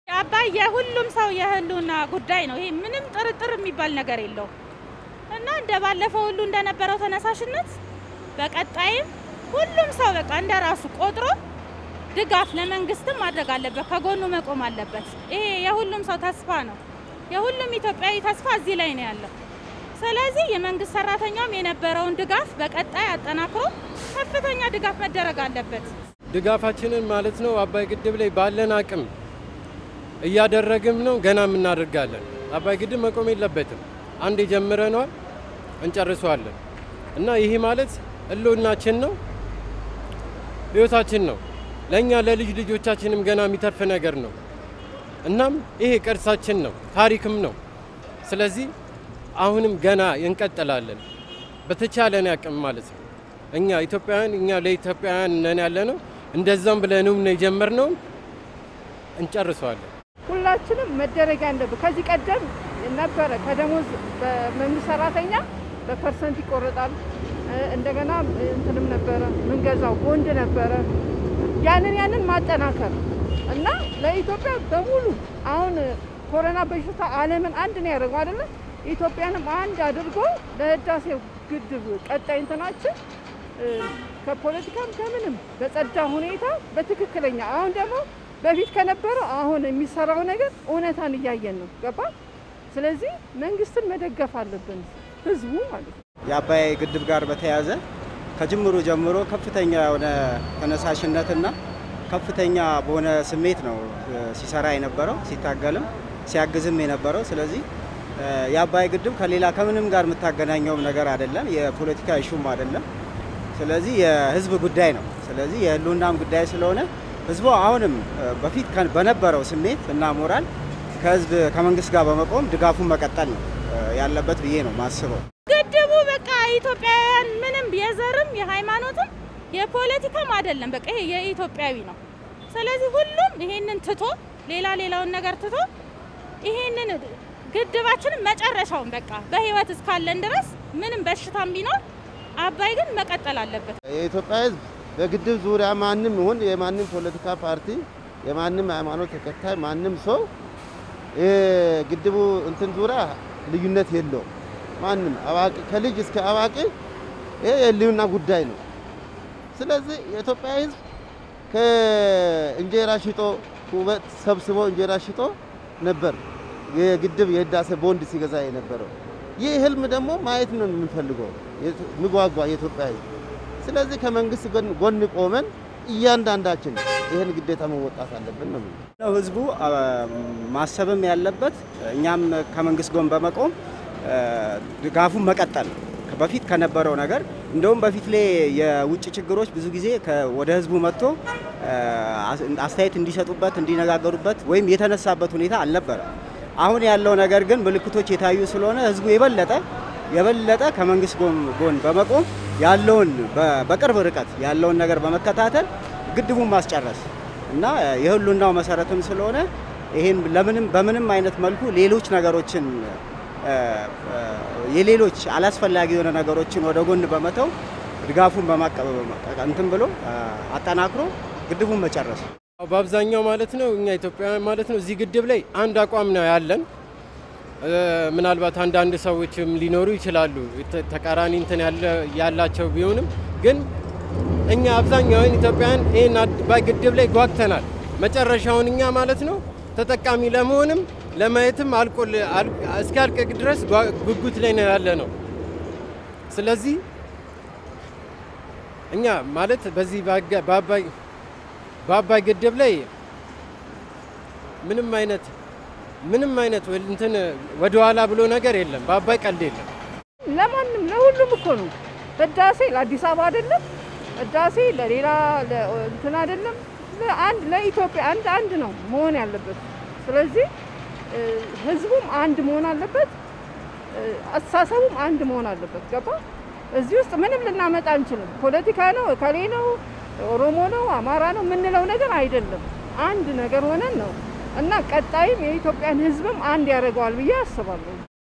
አባይ የሁሉም ሰው የህልውና ጉዳይ ነው። ይሄ ምንም ጥርጥር የሚባል ነገር የለውም እና እንደ ባለፈው ሁሉ እንደነበረው ተነሳሽነት በቀጣይም ሁሉም ሰው በቃ እንደ ራሱ ቆጥሮ ድጋፍ ለመንግስትም ማድረግ አለበት፣ ከጎኑ መቆም አለበት። ይሄ የሁሉም ሰው ተስፋ ነው። የሁሉም ኢትዮጵያዊ ተስፋ እዚህ ላይ ነው ያለው። ስለዚህ የመንግስት ሰራተኛውም የነበረውን ድጋፍ በቀጣይ አጠናክሮ ከፍተኛ ድጋፍ መደረግ አለበት። ድጋፋችንን ማለት ነው አባይ ግድብ ላይ ባለን አቅም እያደረግም ነው፣ ገናም እናደርጋለን። አባይ ግድብ መቆም የለበትም። አንድ የጀምረነዋል እንጨርሰዋለን እና ይህ ማለት ህልውናችን ነው፣ ህይወታችን ነው። ለእኛ ለልጅ ልጆቻችንም ገና የሚተርፍ ነገር ነው። እናም ይሄ ቅርሳችን ነው፣ ታሪክም ነው። ስለዚህ አሁንም ገና እንቀጥላለን በተቻለን አቅም ማለት ነው። እኛ ኢትዮጵያውያን እኛ ለኢትዮጵያውያን ነን ያለ ነው። እንደዛም ብለንም ነው የጀመርነውን እንጨርሰዋለን። ሁላችንም መደረግ ያለብን ከዚህ ቀደም ነበረ። ከደሞዝ በመንግስት ሰራተኛ በፐርሰንት ይቆረጣል። እንደገና እንትንም ነበረ ምንገዛው ቦንድ ነበረ። ያንን ያንን ማጠናከር እና ለኢትዮጵያ በሙሉ አሁን ኮሮና በሽታ ዓለምን አንድ ነው ያደርገው አይደለ? ኢትዮጵያንም አንድ አድርጎ ለህዳሴው ግድብ ቀጣይ እንትናችን ከፖለቲካም ከምንም በጸዳ ሁኔታ በትክክለኛ አሁን ደግሞ በፊት ከነበረው አሁን የሚሰራው ነገር እውነታን እያየን ነው። ገባ? ስለዚህ መንግስትን መደገፍ አለብን፣ ህዝቡ ማለት ነው። የአባይ ግድብ ጋር በተያያዘ ከጅምሩ ጀምሮ ከፍተኛ የሆነ ተነሳሽነትና ከፍተኛ በሆነ ስሜት ነው ሲሰራ የነበረው ሲታገልም ሲያግዝም የነበረው። ስለዚህ የአባይ ግድብ ከሌላ ከምንም ጋር የምታገናኘውም ነገር አይደለም፣ የፖለቲካ ኢሹም አይደለም። ስለዚህ የህዝብ ጉዳይ ነው። ስለዚህ የህልውናም ጉዳይ ስለሆነ ህዝቡ አሁንም በፊት በነበረው ስሜት እና ሞራል ከህዝብ ከመንግስት ጋር በመቆም ድጋፉን መቀጠል ነው ያለበት ብዬ ነው ማስበው። ግድቡ በቃ ኢትዮጵያውያን ምንም የዘርም የሃይማኖትም የፖለቲካም አይደለም። በቃ ይሄ የኢትዮጵያዊ ነው። ስለዚህ ሁሉም ይሄንን ትቶ ሌላ ሌላውን ነገር ትቶ ይሄንን ግድባችንን መጨረሻውን በቃ በህይወት እስካለን ድረስ ምንም በሽታም ቢኖር አባይ ግን መቀጠል አለበት። የኢትዮጵያ ህዝብ በግድብ ዙሪያ ማንም ይሁን የማንም ፖለቲካ ፓርቲ የማንም ሃይማኖት ተከታይ ማንም ሰው ግድቡ እንትን ዙሪያ ልዩነት የለውም። ማንም አዋቂ ከልጅ እስከ አዋቂ ይሄ የህልውና ጉዳይ ነው። ስለዚህ የኢትዮጵያ ህዝብ ከእንጀራ ሽጦ ውበት ሰብስቦ እንጀራ ሽጦ ነበር የግድብ የህዳሴ ቦንድ ሲገዛ የነበረው። ይህ ህልም ደግሞ ማየት ነው የምንፈልገው የሚጓጓ የኢትዮጵያ ህዝብ። ስለዚህ ከመንግስት ጎን ቆመን እያንዳንዳችን ይህን ግዴታ መወጣት አለብን ነው። ህዝቡ ማሰብም ያለበት እኛም ከመንግስት ጎን በመቆም ድጋፉን መቀጠል በፊት ከነበረው ነገር እንደውም በፊት ላይ የውጭ ችግሮች ብዙ ጊዜ ወደ ህዝቡ መጥቶ አስተያየት እንዲሰጡበት እንዲነጋገሩበት ወይም የተነሳበት ሁኔታ አልነበረም። አሁን ያለው ነገር ግን ምልክቶች የታዩ ስለሆነ ህዝቡ የበለጠ የበለጠ ከመንግስት ጎን በመቆም ያለውን በቅርብ ርቀት ያለውን ነገር በመከታተል ግድቡን ማስጨረስ እና የህልውናው መሰረትም ስለሆነ ይሄን ለምንም በምንም አይነት መልኩ ሌሎች ነገሮችን የሌሎች አላስፈላጊ የሆነ ነገሮችን ወደ ጎን በመተው ድጋፉን እንትን ብሎ አጠናክሮ ግድቡን መጨረስ በአብዛኛው ማለት ነው እኛ ኢትዮጵያውያን ማለት ነው እዚህ ግድብ ላይ አንድ አቋም ነው ያለን። ምናልባት አንዳንድ ሰዎችም ሊኖሩ ይችላሉ ተቃራኒ እንትን ያላቸው ቢሆንም ግን እኛ አብዛኛውን ኢትዮጵያውያን ይህን አባይ ግድብ ላይ ጓግተናል። መጨረሻውን እኛ ማለት ነው ተጠቃሚ ለመሆንም ለማየትም አልቆ እስኪያልቅ ድረስ ጉጉት ላይ ነው ያለ ነው። ስለዚህ እኛ ማለት በዚህ በአባይ ግድብ ላይ ምንም አይነት ምንም አይነት እንትን ወደኋላ ብሎ ነገር የለም። በአባይ ቀልድ የለም። ለማንም ለሁሉም እኮ ነው። ህዳሴ ለአዲስ አበባ አይደለም፣ ህዳሴ ለሌላ እንትን አይደለም። አንድ ለኢትዮጵያ አንድ አንድ ነው መሆን ያለበት። ስለዚህ ህዝቡም አንድ መሆን አለበት፣ አስተሳሰቡም አንድ መሆን አለበት። ገባ? እዚህ ውስጥ ምንም ልናመጣ አንችልም። ፖለቲካ ነው፣ እከሌ ነው፣ ኦሮሞ ነው፣ አማራ ነው የምንለው ነገር አይደለም። አንድ ነገር ሆነን ነው እና ቀጣይም የኢትዮጵያን ህዝብም አንድ ያደርገዋል ብዬ አስባለሁ።